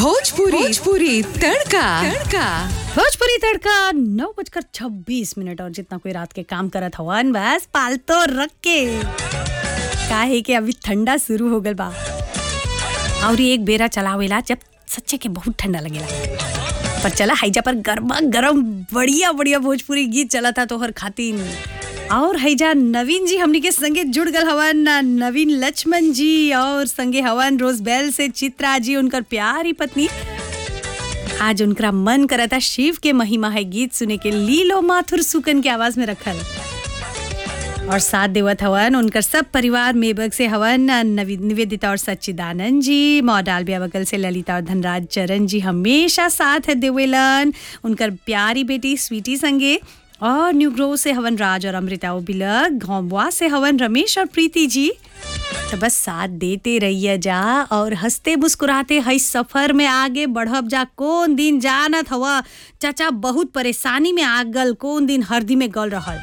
भोजपुरी भोजपुरी तड़का तड़का भोजपुरी तड़का नौ बजकर छब्बीस मिनट और जितना कोई रात के काम करत हवन बस पालतो रख के काहे कि अभी ठंडा शुरू हो गल बा और ये एक बेरा चलावेला जब सच्चे के बहुत ठंडा लगेला पर चला हाइजा पर गर्मा गर्म बढ़िया बढ़िया भोजपुरी गीत चला था तोहर खातिन और हैजा नवीन जी हमनी के संगे जुड़ गल हवन नवीन लक्ष्मण जी और संगे हवन रोजबेल से चित्रा जी उनकर प्यारी पत्नी आज उनका मन करता शिव के महिमा है गीत सुने के लीलो माथुर सुकन के आवाज में रखल और साथ देवत हवन उनकर सब परिवार मेबक से हवन नवी निवेदिता और सच्चिदानंद जी मॉडाल बिया बगल से ललिता और धनराज चरण जी हमेशा साथ है देवेलन उनकर प्यारी बेटी स्वीटी संगे और न्यू ग्रो से हवन राज और अमृता बिलक घोंबुआ से हवन रमेश और प्रीति जी तो बस साथ देते रहिए जा और हंसते मुस्कुराते हई सफर में आगे बढ़ब जा कौन दिन जानत हवा चाचा बहुत परेशानी में आ गल कौन दिन हरदी में गल रहल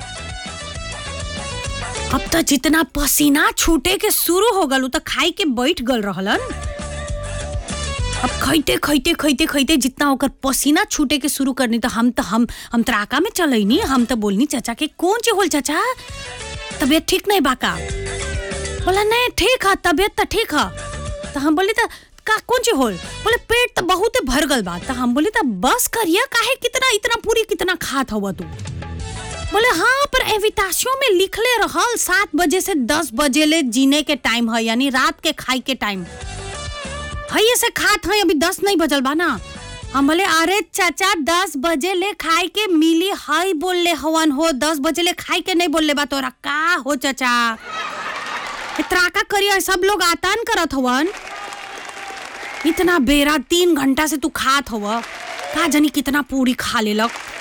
अब तो जितना पसीना छूटे के शुरू हो गल उ तो खाई के बैठ गल रहलन अब खैते खैते खैते खैते जितना ओकर पसीना छूटे के शुरू करनी तो हम तो हम हम त्राका में चलैनी हम तो बोलनी चाचा के कौन चे होल चाचा तबीयत ठीक नहीं बाका बोला नहीं ठीक है तबीयत तो ठीक है तो हम बोले तो का कौन ची होल बोले पेट तो बहुत भर गल बा तो हम बोले तो बस करिया काहे कितना इतना पूरी कितना खात हुआ तू बोले हाँ पर एविताशियों में लिखले रहल सात बजे से दस बजे ले जीने के टाइम है यानी रात के खाई के टाइम है ऐसे खात है अभी दस नहीं बजल बा ना हम बोले अरे चाचा दस बजे ले खाए के मिली हई बोल ले हवन हो दस बजे ले खाए के नहीं बोल ले बा तोरा का हो चाचा त्राका करिया सब लोग आतान करत हवन इतना बेरा तीन घंटा से तू खात हव का जानी कितना पूरी खा लेलक